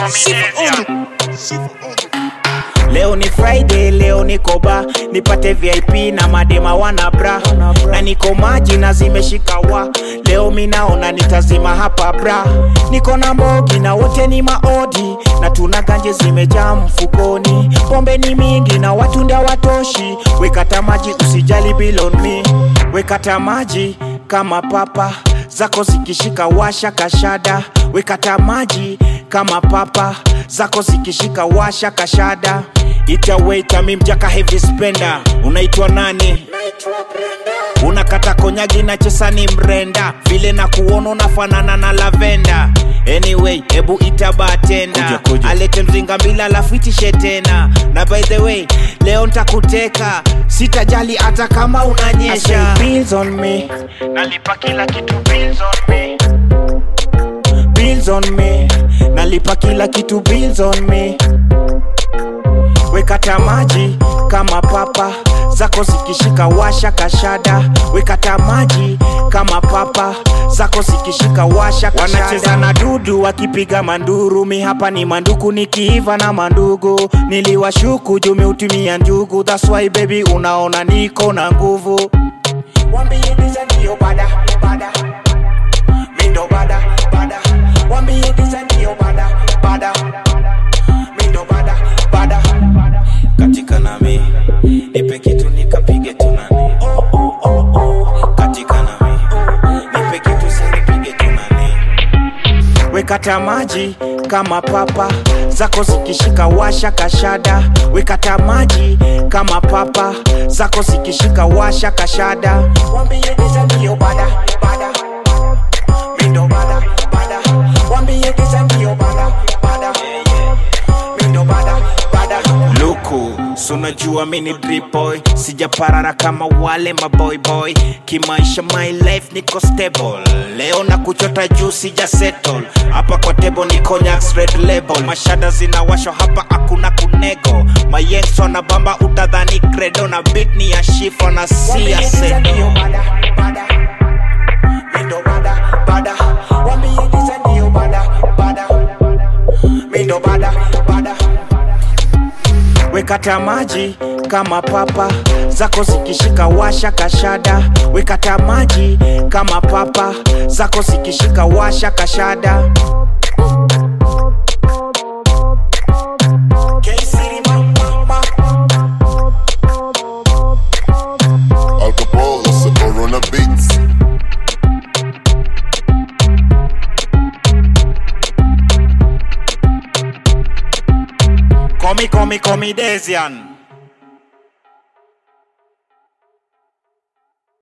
Leo ni Friday, leo niko ba nipate VIP na madema wana bra na niko maji na zimeshika wa leo minaona nitazima hapa bra niko na mbogi na wote ni maodi na tuna ganje zimejaa mfukoni pombe ni mingi na watu ndia watoshi wekata maji usijali bilon me wekata maji kama papa zako zikishika washa kashada wekata maji kama papa zako zikishika washa kashada itaweita mi mjaka heavy spender unaitwa nani unakata konyagi na chesa ni mrenda vile na kuona unafanana na lavenda anyway hebu ita batenda alete mzinga mbila alafu itishe tena na by the way leo ntakuteka sitajali hata kama unanyesha bills on me nalipa kila kitu bills on me bills on me nalipa kila kitu bills on me wekata maji kama papa zako zikishika washa kashada wekata maji kama papa zako zikishika washa kashada wanacheza na dudu wakipiga manduru mi hapa ni manduku nikiiva na mandugu niliwashuku jumeutumia njugu that's why baby unaona niko na nguvu Wambie diza ndio bada bada mindo bada bada Wambie diza ndio bada bada mindo bada bada katika nami nipe kitu nikapige tunani oh, oh, oh, oh. katika nami nipe kitu sinipige tunani wekata maji kama papa zako zikishika washa kashada wekata maji kama papa zako zikishika washa kashada wambie giza ndio bada bada mindo bada bada wambie giza ndio bada bada mindo bada bada luku sunajua mini drip boy sijaparara kama wale maboy boy kimaisha my life niko stable leo na kuchota juu sija settle hapa kwa table ni cognacs red label mashada zinawashwa hapa hakuna kunego mayengs wana bamba utadhani credo na beat ni ya shifo na sia sedo Mindo bada bada wekata maji kama papa zako zikishika washa kashada wekata maji kama papa zako zikishika washa kashada K-City, ma, ma, ma. Alcohol, it's a Corona Beats. Call me, call me, call me Desian.